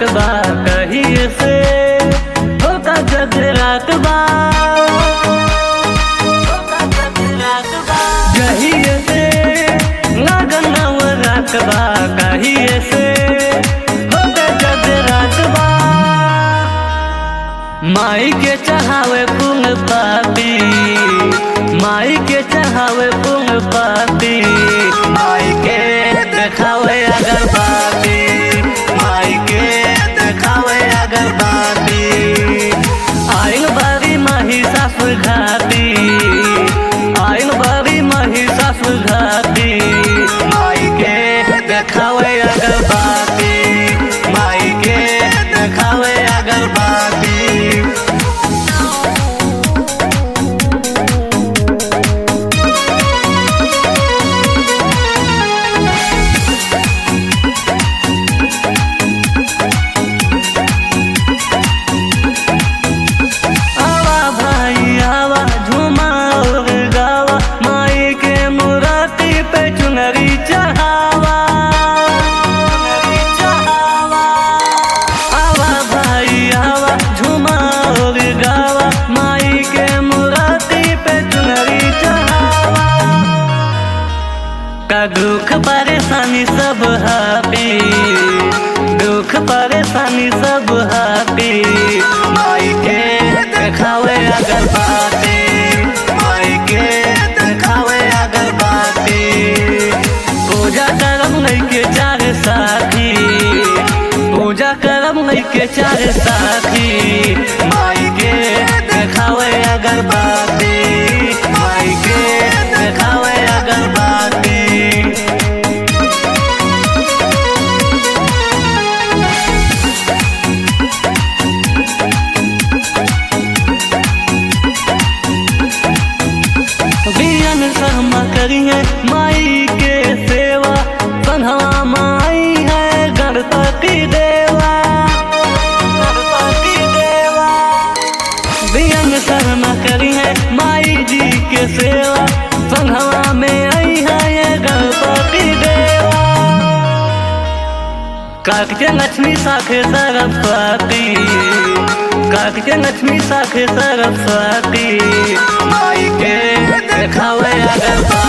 बा कहिए से होता जगरात बा कहिए से लगन नवरात बा कहिए से होता जगरात बा माई के चढ़ावे फूल पाती माई के चढ़ावे फूल पाती माई के देखावे अगरबाती माई के देखावे अगरबाती आइल बारी माही सासुर घाती आइल बारी माही सासुर घाती माई के देखावे अगरबाती माई के देखावे अगरबाती आवा भाई आवा झूमा और गावा माई के मुराती पे चुनरी चढ़ावा चुनरी चढ़ावा आवा भाई आवा झूमा और गावा माई के मुराती पे चुनरी चढ़ावा का दुख परेशानी सब हापी दुख परेशानी सब हापी माई के देखावे अगरबाती माई के देखावे अगरबाती पूजा करम नहीं के चार साथी पूजा करम नहीं के चार साथी माई के देखावे अगरबाती माई के देखावे अगरबाती बियन सहमा करिए माई के सेवा कन्हवा माई है गणपति देवा गणपति देवा बियन शर्मा करिए माई जी के सेवा संघवा में आई है ये गणपति देवा काकचे लक्ष्मी साखे सरस्वती काकचे लक्ष्मी साखे सरस्वती माई के देखावे अगरबा